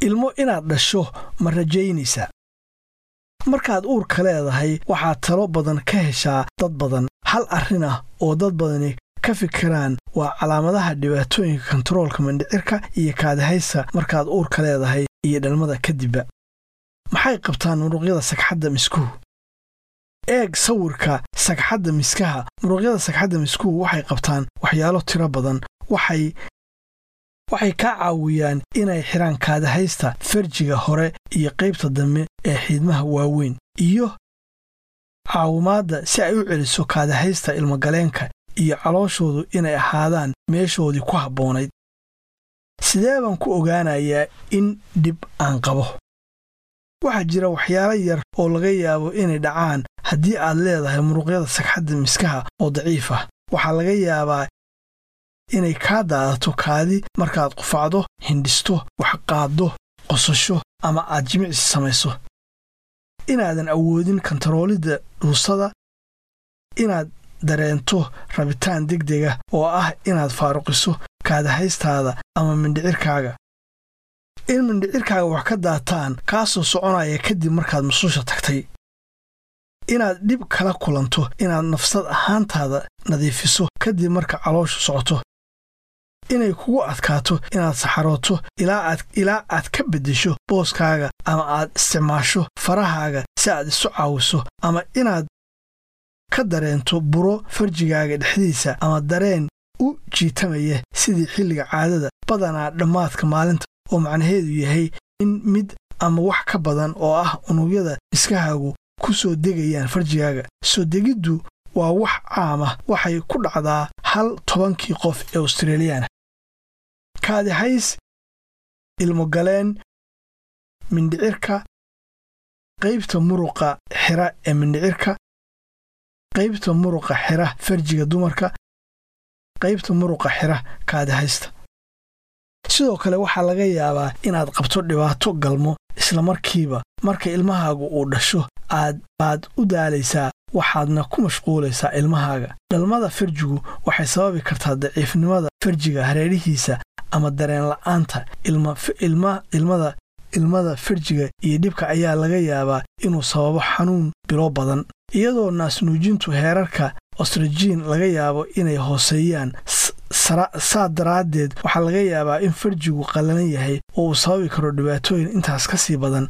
ilmo inaad dhasho ma rajaynaysaa markaad uurka leedahay waxaad talo badan ka heshaa dad badan hal arrin ah oo dad badani ka fikiraan waa calaamadaha dhibaatooyinka kontaroolka mindhicirka iyo kaadihaysa markaad uurka leedahay iyo dhalmada kadibba maxay qabtaan muruqyada sagxadda miskuhu eeg sawirka sagxadda miskaha muruqyada sagxadda miskuhu waxay qabtaan waxyaalo tiro badan waxay waxay ka caawiyaan inay xidhaan kaadahaysta farjiga hore iyo qaybta dambe ee xiidmaha waaweyn iyo caawimaadda si ay u celiso kaadahaysta ilmogaleenka iyo calooshoodu inay ahaadaan meeshoodii ku habboonayd sidee baan ku ogaanayaa in dhib aan qabo waxaa jira waxyaalo yar oo laga yaabo inay dhacaan haddii aad leedahay muruqyada sagxadda miskaha oo daciif ah waxaa laga yaabaa inay kaa daadato kaadi markaad qufacdo hindhisto waxqaaddo qosasho ama aad jimicsi samayso inaadan awoodin kontaroolidda dhuusada inaad dareento rabitaan degdega oo ah inaad faaruqiso kaadahaystaada ama mindhicirkaaga in mindhicirkaaga wax ka daataan kaasoo soconaya kadib markaad mususha tagtay inaad dhib kala kulanto inaad nafsad ahaantaada nadiifiso kadib marka calooshu socoto inay kugu adkaato inaad saxarooto ilaa aad ka beddesho booskaaga ama aad isticmaasho farahaaga si aad isu caawiso ama inaad ka dareento buro farjigaaga dhexdiisa ama dareen u jiitamaya sidii xilliga caadada badanaa dhammaadka maalinta oo macnaheedu yahay in mid ama wax ka badan oo ah unugyada miskahaagu ku soo degayaan farjigaaga soo degiddu waa wax caama waxay ku dhacdaa hal tobankii qof ee australiyaana kaadihays ilmogaleen mindhicirka qaybta muruqa xira ee mindhicirka qaybta muruqa xira farjiga dumarka qaybta muruqa xira kaadihaysta sidoo kale waxaa laga yaabaa inaad qabto dhibaato galmo islamarkiiba marka ilmahaagu uu dhasho aad baad u daalaysaa waxaadna ku mashquulaysaa ilmahaaga dhalmada farjigu waxay sababi kartaa daciifnimada farjiga hareerihiisa ama dareen la'aanta ilmada ilmada farjiga iyo dhibka ayaa laga yaabaa inuu sababo xanuun bilo badan iyadoo naasnuujintu heerarka ostrajiin laga yaabo inay hooseeyaan saa daraaddeed waxaa laga yaabaa in farjigu qallalan yahay oo uu sababi karo dhibaatooyin intaas ka sii badan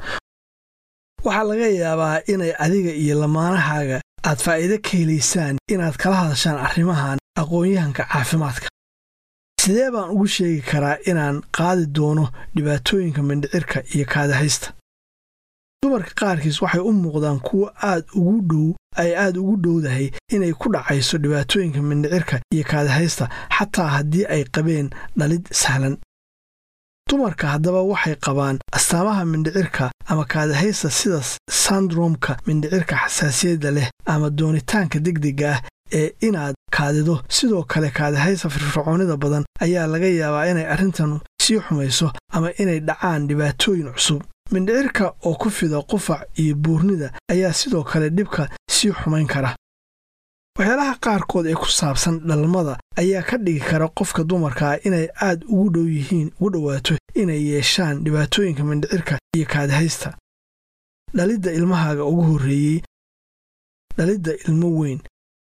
waxaa laga yaabaa inay adiga iyo lamaanahaaga aad faa'iide ka helaysaan inaad kala hadashaan arrimahan aqoon-yahanka caafimaadka sidee baan ugu sheegi karaa inaan qaadi doono dhibaatooyinka mindhicirka iyo kaadahaysta dumarka qaarkiis waxay u muuqdaan kuwo aad ugu dhow ay aad ugu dhowdahay inay ku dhacayso dhibaatooyinka mindhicirka iyo kaadahaysta xataa haddii ay qabeen dhalid sahlan dumarka haddaba waxay qabaan astaamaha mindhicirka ama kaadahaysta sida sandromka mindhicirka xasaasiyadda leh ama doonitaanka degdega ah ee inaad kaadido sidoo kale kaadahaysta firfircoonida badan ayaa laga yaabaa inay arrintan sii xumayso ama inay dhacaan dhibaatooyin cusub mindhicirka oo ku fida qufac iyo buurnida ayaa sidoo kale dhibka sii xumayn kara waxyaalaha qaarkood ee ku saabsan dhalmada ayaa ka dhigi kara qofka dumarkaa inay aad ugu dhow yihiin ugu dhowaato inay yeeshaan dhibaatooyinka mindhicirka iyo kaadihaysta dhalidda ilmahaaga ugu horreeyey dhalidda ilmo weyn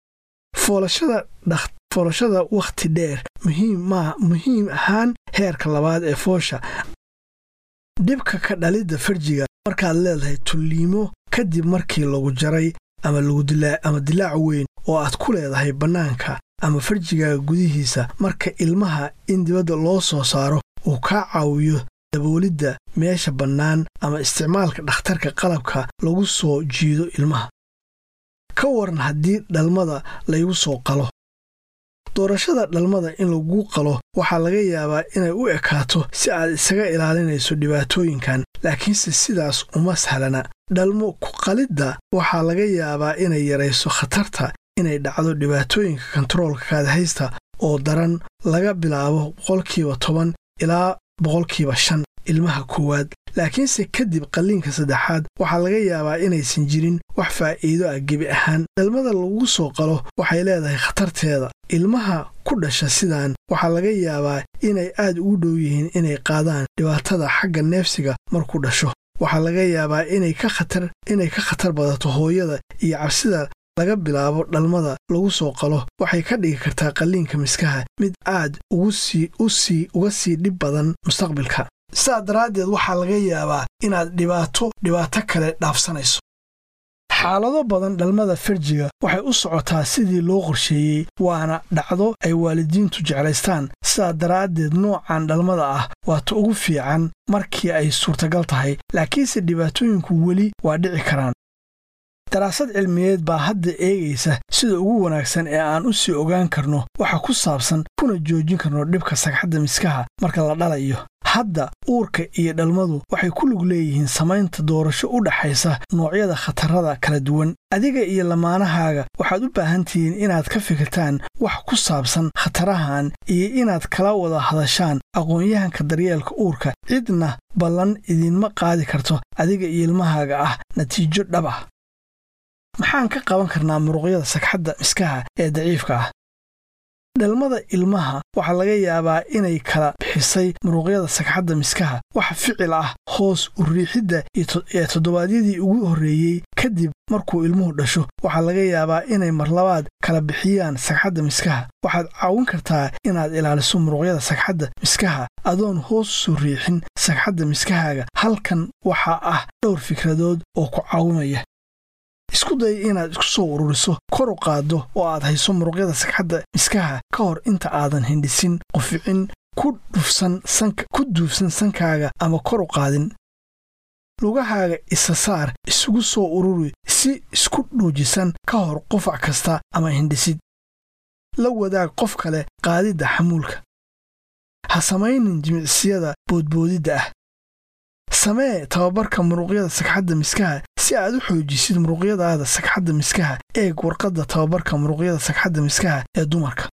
foolashada wakhti dheer muhiim ahaan heerka labaad ee foosha dhibka ka dhalidda farjiga markaad leedahay tulliimo kadib markii lagu jaray ama dilaac weyn oo aad ku leedahay bannaanka ama farjigaaga gudihiisa marka ilmaha in dibadda loo soo saaro uu kaa caawiyo daboolidda meesha bannaan ama isticmaalka dhakhtarka qalabka lagu soo jiido ilmaha ka waran haddii dhalmada laygu soo qalo doorashada dhalmada in lagu qalo waxaa laga yaabaa inay u ekaato si aad isaga ilaalinayso dhibaatooyinkan laakiinse sidaas uma sahlana dhalmo ku qalidda waxaa laga yaabaa inay yarayso khatarta inay dhacdo dhibaatooyinka kontaroolka kaadahaysta oo daran laga bilaabo boqolkiiba toban ilaa boqolkiiba shan ilmaha koowaad laakiinse kadib qalliinka saddexaad waxaa laga yaabaa inaysan jirin wax faa'iido ah gebi ahaan dhalmada lagu soo qalo waxay leedahay khatarteeda ilmaha ku dhasha sidaan waxaa laga yaabaa inay aad ugu dhow yihiin inay qaadaan dhibaatada xagga neefsiga markuu dhasho waxaa laga yaabaa inay ka khatar badato hooyada iyo cabsida laga bilaabo dhalmada lagu soo qalo waxay ka dhigi kartaa qalliinka miskaha mid aad uga sii dhib badan mustaqbilka sidaa daraaddeed waxaa laga yaabaa inaad dhibaato dhibaato kale dhaafsanayso xaalado badan dhalmada farjiga waxay u socotaa sidii loo qorsheeyey waana dhacdo ay waalidiintu jeclaystaan sidaa daraaddeed noocan dhalmada ah waata ugu fiican markii ay suurtagal tahay laakiinse dhibaatooyinku weli waa dhici karaan daraasad cilmiyeed baa hadda eegaysa sida ugu wanaagsan ee aan u sii ogaan karno waxa ku saabsan kuna joojin karno dhibka sagxadda miskaha marka la dhalayo hadda uurka iyo dhalmadu waxay ku lug leeyihiin samaynta doorasho u dhaxaysa noocyada khatarrada kala duwan adiga iyo lamaanahaaga waxaad u baahan tihiin inaad ka fikirtaan wax ku saabsan khatarahan iyo inaad kala wada hadashaan aqoon-yahanka daryeelka uurka cidna ballan idinma qaadi karto adiga iyo ilmahaaga ah natiijo dhab ah maxaan ka qaban karnaa muruqyada sagxadda miskaha ee daciifka ah dhalmada ilmaha waxaa laga yaabaa inay kala bixisay muruqyada sagxadda miskaha waxa ficil ah hoos u riixidda ee toddobaadyadii ugu horreeyey kadib markuu ilmuhu dhasho waxaa laga yaabaa inay marlabaad kala bixiyaan sagxadda miskaha waxaad caawin kartaa inaad ilaaliso muruqyada sagxadda miskaha adoon hoos soo riixin sagxadda miskahaaga halkan waxaa ah dhowr fikradood oo ku caawimaya isku day inaad isku soo ururiso kor u qaaddo oo aad hayso muruqyada sagxadda miskaha ka hor inta aadan hindhisin quficin ku duufsan sankaaga ama kor u qaadin lugahaaga isa saar isugu soo ururi si isku dhuujisan ka hor qufac kasta ama hindhisid la wadaag qof kale qaadidda xamuulka ha samaynin jimicsiyada boodboodidda ah samee tababarka muruqyada sagxadda miskaha si aad u xoojisid muruqyadaada sagxadda miskaha eeg warqadda tababarka muruqyada sagxadda miskaha ee dumarka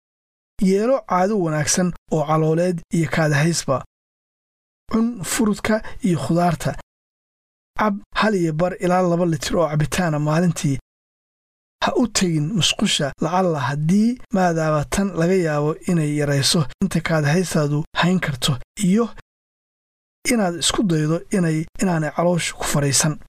yeelo caado wanaagsan oo calooleed iyo kaadahaysba cun furudka iyo khudaarta cab hal iyo bar ilaa laba litir oo cabitaana maalintii ha u tegin musqusha lacalla haddii maadaaba tan laga yaabo inay yarayso inta kaadahaystaadu hayn karto iyo inaad isku daydo inay inaanay caloosha ku fadhiisan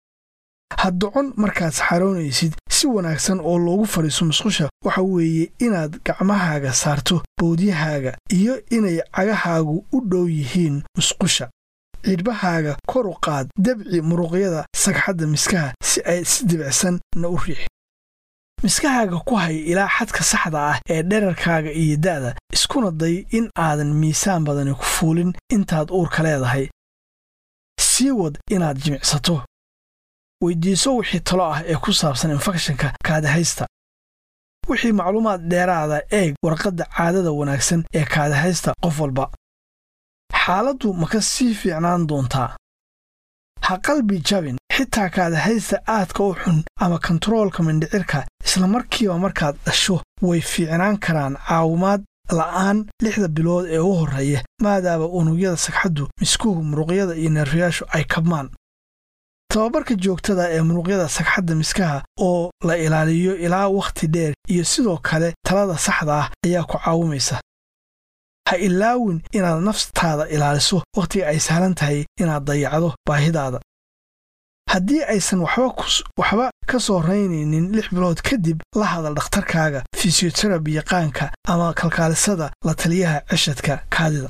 ha docon markaad saxaroonaysid si wanaagsan oo loogu fadhiiso musqusha waxa weeye inaad gacmahaaga saarto bowdyahaaga iyo inay cagahaagu u dhow yihiin musqusha cidhbahaaga kor u qaad dabci muruqyada sagxadda miskaha si ay si dibicsan na u riix miskahaaga ku hay ilaa xadka saxda ah ee dherarkaaga iyo da'da iskuna day in aadan miisaan badani ku fuulin intaad uurka leedahay sii wad inaad jimicsato weyddiiso wixii talo ah ee ku saabsan infekshanka kaadahaysta wixii macluumaad dheeraada eeg warqadda caadada wanaagsan ee kaadahaysta qof walba xaaladdu ma ka sii fiicnaan doontaa ha qalbi jabin xitaa kaadahaysta aadka u xun ama kontaroolka mindhicirka isla markiiba markaad dhasho way fiicnaan karaan caawimaad la'aan lixda bilood ee u horreeya maadaaba unugyada sagxaddu miskuhu muruqyada iyo neerfayaashu ay kabmaan tababarka joogtada ee muruqyada sagxadda miskaha oo la ilaaliyo ilaa wakhti dheer iyo sidoo kale talada saxda ah ayaa ku caawimaysa ha ilaawin inaad naftaada ilaaliso wakhtiga ay sahlan tahay inaad dayacdo baahidaada haddii aysan waxba ka soo raynaynin lix bilood kadib la hadal dhakhtarkaaga fisiyoterabi yaqaanka ama kalkaalisada la taliyaha ceshadka kaadida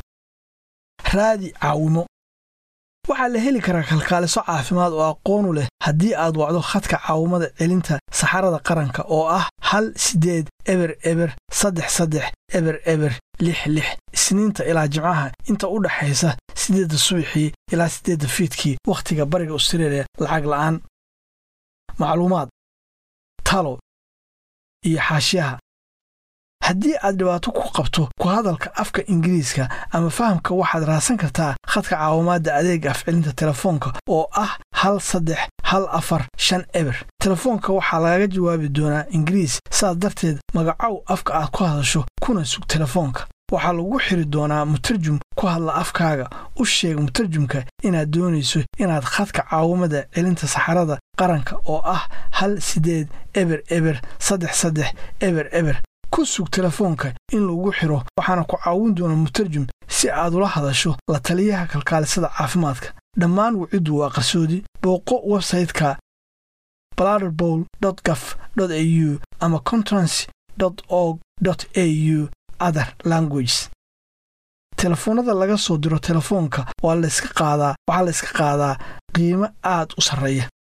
raadi caawimo waxaa la heli karaa kalkaaliso caafimaad oo aqoonu leh haddii aad wacdo khadka caawimada celinta saxarada qaranka oo ah hal siddeed eber eber saddex saddex eber eber lix lix isniinta ilaa jimcaha inta u dhaxaysa siddeedda subaxii ilaa siddeedda fiidkii wakhtiga bariga austareeliya lacag la'aan macluumaad talo iyo xaashiyaha haddii aad dhibaato ku qabto ku hadalka afka ingiriiska ama fahamka waxaad raadsan kartaa khadka caawimaadda adeega afcelinta telefoonka oo ah hal saddex hal afar shan eber telefoonka waxaa lagaga jawaabi doonaa ingiriis saas darteed magacow afka aad ku hadasho kuna sug telefoonka waxaa lagu xiri doonaa mutarjum ku hadla afkaaga u sheeg mutarjumka inaad doonayso inaad khadka caawimada celinta saxarada qaranka oo ah hal siddeed eber eber saddex saddex eber eber ku sug telefoonka in lagu xiro waxaana ku caawin doona mutarjum si aad ula hadasho la taliyaha kalkaalisada caafimaadka dhammaan waciddu waa qarsoodi booqo websayte-ka bladderbowl gaf au ama conference org au other languages telefoonnada laga soo diro telefoonka waa layska qaadaa waxaa layska qaadaa qiimo aad u sarreeya